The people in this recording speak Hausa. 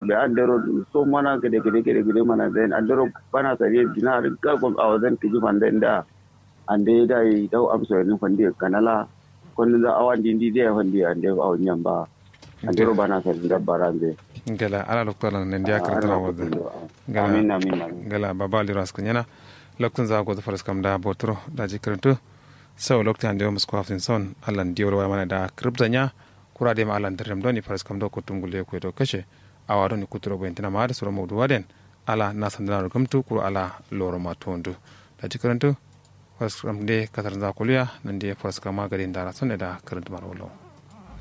da andero so mana gede gede gede gede mana den andero bana sare dinar ga gon awazan tiji manden da ande da yi dau amso ni fandi kanala kon da awan dindi de fandi ande awan nyamba andero bana sare da barande gala ala loktola nan dia kartana wadda amin amin amin gala baba liro askan yana loktun za go faras kam da botro da ji karantu sau loktan da musko hafin son allan diyor wa mana da kriptanya kura de ma allan dirham doni faras kam do kutum gulle ko to kashe awa doni kuturo bo entina ma da sura mawdu waden ala nasan da gamtu kuro ala loro ma tondu da ji karantu faras kam de katar za kuliya nan de faras kam ma gadin da rasun da karantu mar wallo